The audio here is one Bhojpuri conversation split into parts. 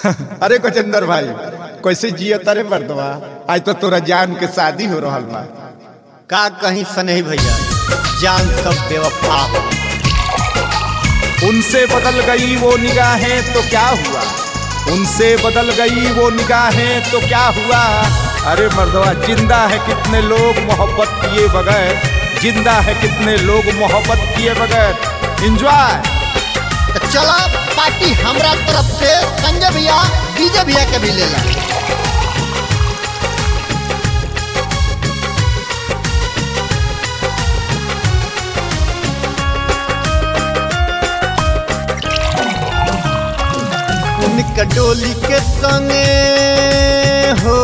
अरे गजेंद्र भाई कैसे जियो तारे मर्दवा आज तो तोरा जान के शादी हो रहल बा का कहीं सनही भैया जान सब बेवफा हो उनसे बदल गई वो निगाहें तो क्या हुआ उनसे बदल गई वो निगाहें तो क्या हुआ अरे मर्दवा जिंदा है कितने लोग मोहब्बत किए बगैर जिंदा है कितने लोग मोहब्बत किए बगैर एंजॉय तो चला पार्टी हमरा तरफ से संजय भैया डीजे भैया के भी ले ला उनका डोली के संगे हो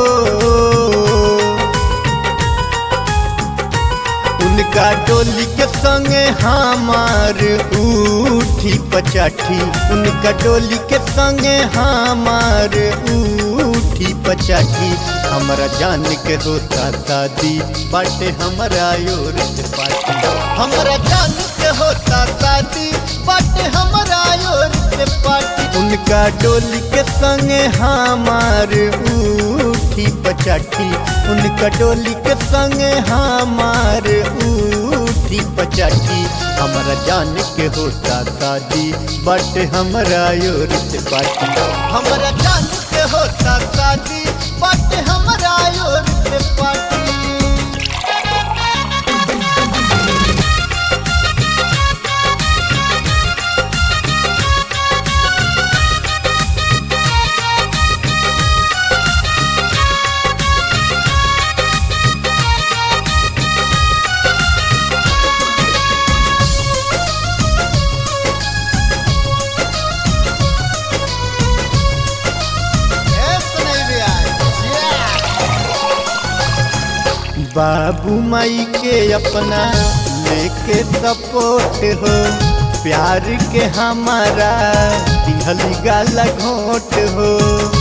उनका डोली के संगे हमार उठी पचाठी उनका डोली के संगे हमार उठी पचाठी हमारा जान के होता शादी बाटे हमारा योर से पार्टी हमारा जान के होता शादी बाटे हमारा योर से पार्टी उनका डोली के संगे हमार उठी पचाठी उनका डोली के संगे हमार उठी पचाठी हमारा जान के होता शादी बट हमारा योर से पार्टी हमारा जान के होता शादी बट हमारा योर से पार्टी बाबू माई के अपना लेके सपोर्ट हो प्यार के हमारा दिहली गाला घोट हो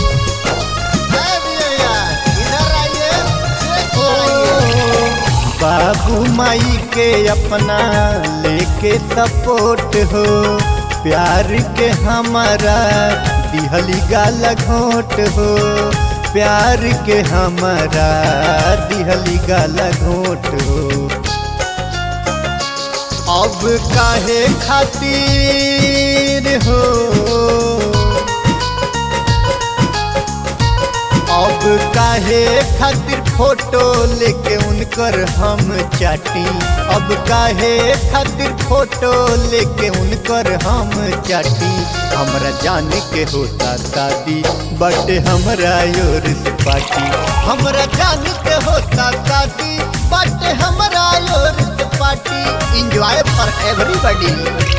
बाबू माई के अपना लेके सपोर्ट हो प्यार के हमारा दिहली गाला घोट हो प्यार के हमारा दिहली गाला घोट हो अब काहे खातिर हो अब काहे खातिर फोटो लेके उनकर हम चाटी अब काहे खातिर फोटो लेके उनकर हम चाटी हमरा जाने के होता शादी बट हमरा योर से पार्टी हमरा जाने के होता शादी बट हमरा योर से पार्टी एंजॉय फॉर एवरीबॉडी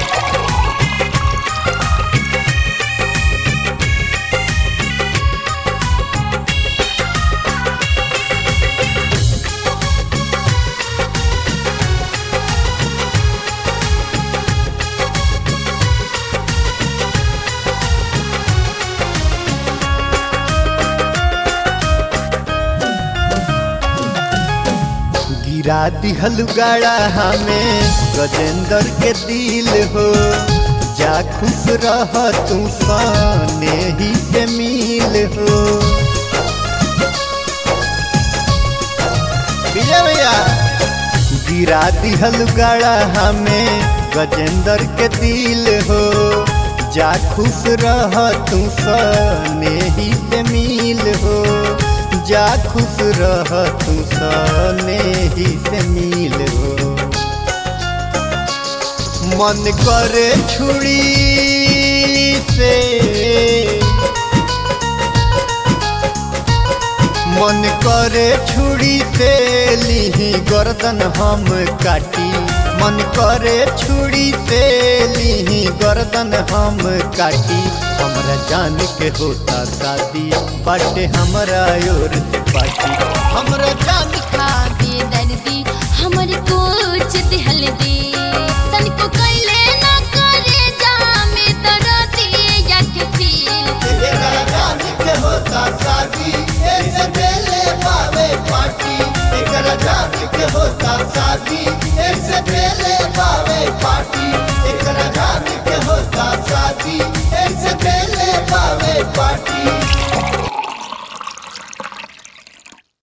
गिरा दिहल गाड़ा हमें गजेंद्र के दिल हो जा खुश रह तू साने ही से मिल हो विजय भैया गिरा दिहल गाड़ा हमें गजेंद्र के दिल हो जा खुश रह तू साने ही से मिल हो जा खुश रह तू सने ही से मिल हो मन करे छुड़ी से मन करे छुड़ी से लिही गर्दन हम काटी मन करे छुड़ी से लिही गर्दन हम काटी हमरा जान के होता शादी बाटे हमरा योर से पार्टी हमरा जान खा के दर्दी हमर कुछ दिहल दे तनको कैले